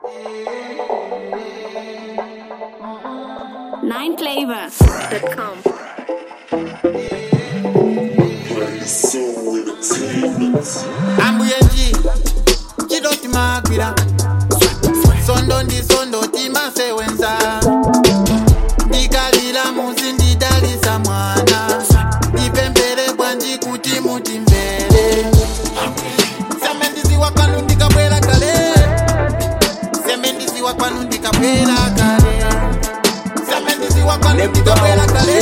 nineflavor.com. ambuyenji chidoti magwira sondo ndi sondo timasewenza ndikalira muzi ndidalisa mwana ndipembere bwanji kuti mutimvere seme ndiziwa kwanu ndikabwera kale seme ndiziwa kwanu ndikabwera kale seme ndiziwa kwanu ndikabwera kale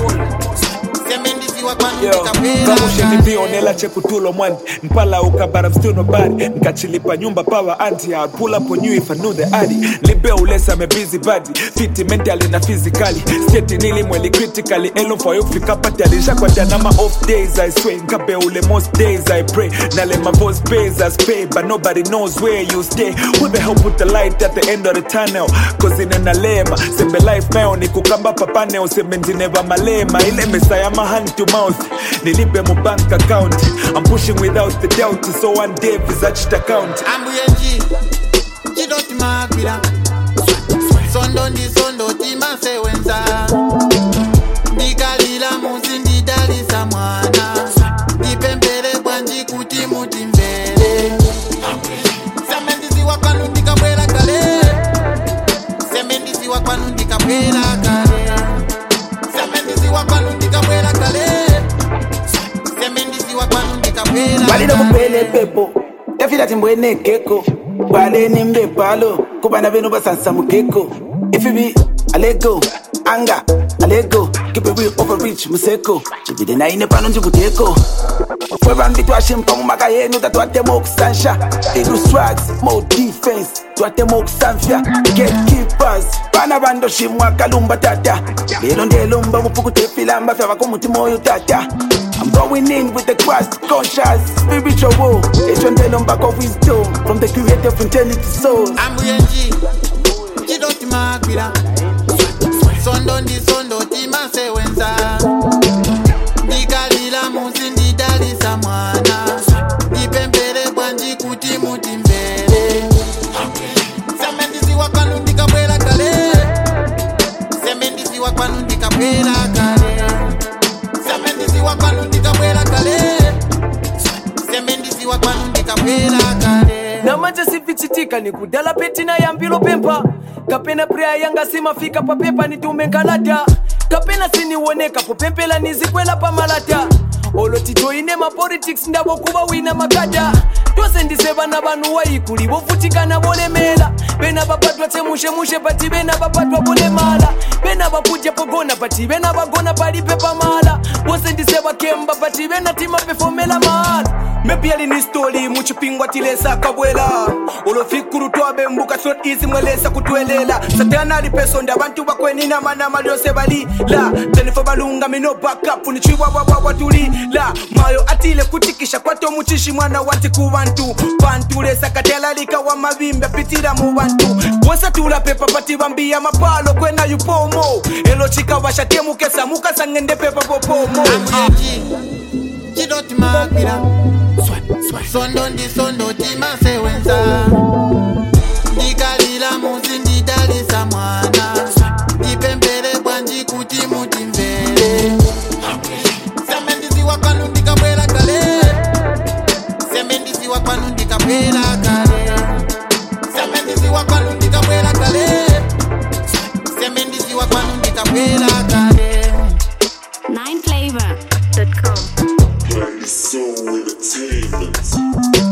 seme ndiziwa kwanu Yo, ndikabwera kamushe kale ndipionela chekutulo mwani mpala ukabara still nobody nkachilipa nyumba power anti I'd pull up on you if I knew the addy libe ulesa me busy body fit mentally na physically state nili mweli critically elo for you fika pati alisha kwa jana ma off days I swear nkabe ule most days I pray na le my voice pays as pay but nobody knows where you stay who the hell put the light at the end of the tunnel cause in nalema sembe life mayo ni kukamba papane useme ndineva malema ile mesa ya ma hand to mouth nilipe mu bank account I'm pushing without the doubt so one day visaged account ambuyenji chidoti magwira sondo ndi sondo timasewenza ndikalira muzi ndidalisa mwana ndipembere bwanji kuti mutimvere seme ndiziwa kwanu ndikabwera kale seme ndiziwa kwanu ndikabwera kale seme ndiziwa kwanu ndikabwera kale seme ndiziwa kwanu ndikabwera balilo kale kupele pepo yafila timbwene keko baleni mbepalo kubana benu basansa mukeko ifibi alego anga alego kipewi overreach museko chibide naine pano ndikuteko fwevangi twashimpa mumaka yenu tatwatema okusansha iru swags mo defense twatema okusamfya gatekeepers bana bandoshimwa kalumba tata lelo ndelomba mupukutefilamba fyava kumutima oyo tata I'm going in with the Christ conscious spiritual war. Echo ndelo mbako wisdom from the creator of eternity souls. ambuyenji chidoti magwira sondo ndi sondo timasewenza ndikalira muzi ndidalisa mwana ndipembere bwanji kuti mutimvere seme ndiziwa kwanu ndikabwera kale seme ndiziwa kwanu ndikabwera kale seme ndiziwa kwanu ndikabwera kale seme ndiziwa kwanu ndikabwera kale namanje sivichitika ni kudala petina yambilo pempa kapena preya yanga simafika papepa nitume nkalata kapena siniwoneka popempela nizikwela pamalata oloti joine mapolitics ndavo kuva wina makata tose ndise vana vanhu waikuli vofutikana volemela vena vapatwa chemushemushe pati vena vapatwa volemala vena vakudya pogona pati vena vagona palipe pamala vose ndise vakemba pati vena timapefomela mahala maybe alini stori muchipingwa tilesa kabwela ulofikuru twabembuka sot izi mwelesa kutwelela satana alipesonda abantu bakwenina manama lyose balila tenefo balunga mino backup nichiwabwabwabwa tulila mayo atile kutikisha kwato muchishi mwana wati ku bantu bantulesa katelalika wa mabimbe pitira mu bantu wose tulapepa pati bambiya mapalo kwena yupomo elo chikawasha mukesa mukasangende pepa popomo ambuyenji chidoti magwira sondo ndi sondo timasewenza ndikalira muzi ndidalisa mwana ndipembere bwanji kuti mutimvere seme ndiziwa kwanu ndikabwera kale seme ndiziwa kwanu ndikabwera kale seme ndiziwa kwanu ndikabwera kale seme ndiziwa kwanu ndikabwera kale nineflavor.com. Play Soul Entertainment.